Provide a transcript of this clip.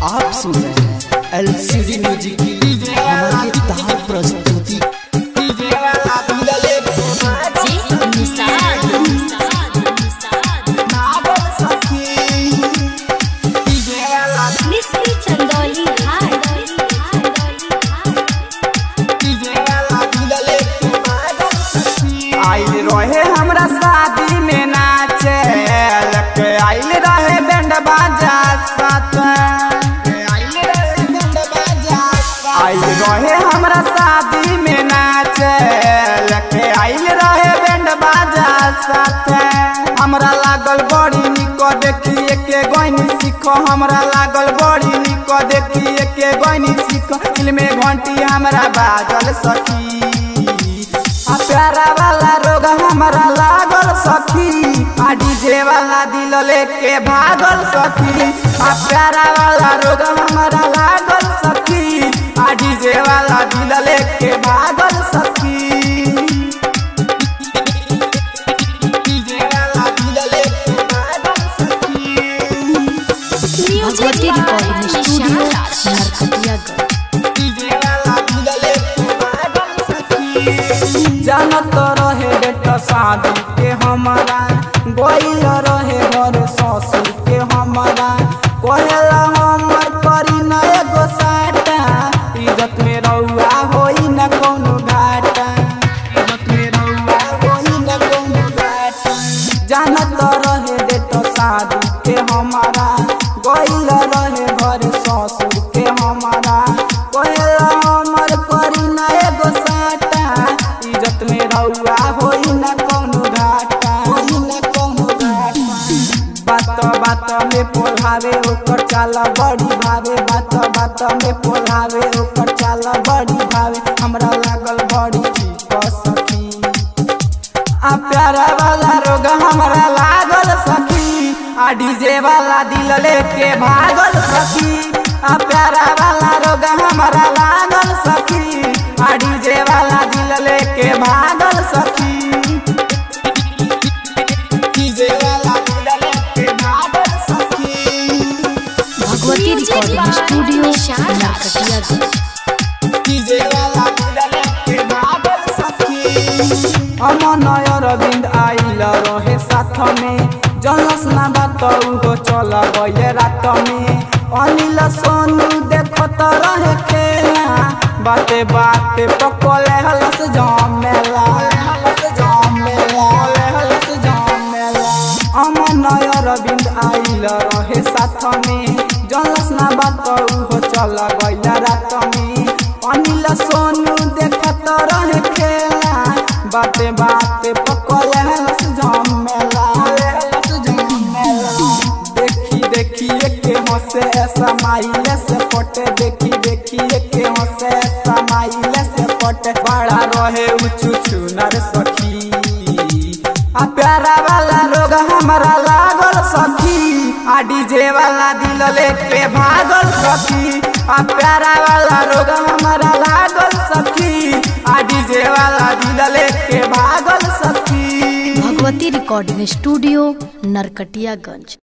आप सुन रहे हैं एलसीडी म्यूजिक की हमारी तार प्रस्तुति मिस्त्री चंदौली घाट आइल रहे हमरा शादी में नाचे लके आइल रहे बैंड बाजा साथ आइल रहे हमरा शादी में नाचे लके आइल रहे बैंड बाजा साथ हमरा लागल बड़ी निक देखिए के गईनी सीखो हमरा लागल बड़ी निक देखिए के गईनी सीखो दिल में घंटी हमरा बाजल सखी आ प्यारा वाला रोग हमारा लागल सखी आ डीजे वाला दिल लेके भागल सखी आ प्यारा वाला रोग हमारा लागल सखी आ डीजे वाला दिल लेके भागल सखी डीजे वाला दिल लेके भागल सखी भगवती रिकॉर्डिंग स्टूडियो नरकटियागंज जानत रहे बेटा शादी के हमारा गोइल रहे घर ससुर के हमारा कहेला हमर करी न एगो साटा इज्जत में रउआ होई न कोनो घाटा इज्जत में रउआ होई न कोनो घाटा जानत रहे बेटा शादी के हमारा गोइल रहे घर ससुर के हमारा कहेला हमर करी न एगो साटा इज्जत में रउआ होई न कोनो घाटा होई न कोनो घाटा बात बात में पोलावे ओकर चाल बड़ी भावे बात बात में पोलावे ओकर चाल बड़ी भावे हमरा लागल बड़ी ठीक सखी आ प्यारा वाला रोग हमरा लागल सखी आ डीजे वाला दिल लेके भागल सखी आ प्यारा वाला रोग हमरा लागल सखी आ डीजे वाला दिल लेके भागल सखी डीजे वाला दिल लेके भागल सखी भगवती रिकॉर्डिंग स्टूडियो नरकटियागंज अमन अरविंद आइल रहे साथ में जलस ना बात उहो चल गए रात में अनिल सोनू देखत रहे खेला बाते बाते पकले हलस जमेला हलस जमेला हलस जमेला अमन अरविंद आइल रहे साथ में जलस ना बात उहो चल गइल रात में अनिल सोनू देखत रहे खेला बाते बाते पकले हलस जमेला हलस जमेला देखी देखी के हंसे ऐसा माइले से पटे देखी देखी के हंसे ऐसा माइले से पटे बड़ा रहे उचू चुनर सखी आ प्यारा वाला रोग हमारा लागल सखी आ डीजे वाला दिल लेके भागल सखी आ प्यारा वाला रोग हमारा लागल सखी आ डीजे वाला दिल लेके भागल सखी भगवती रिकॉर्डिंग स्टूडियो नरकटियागंज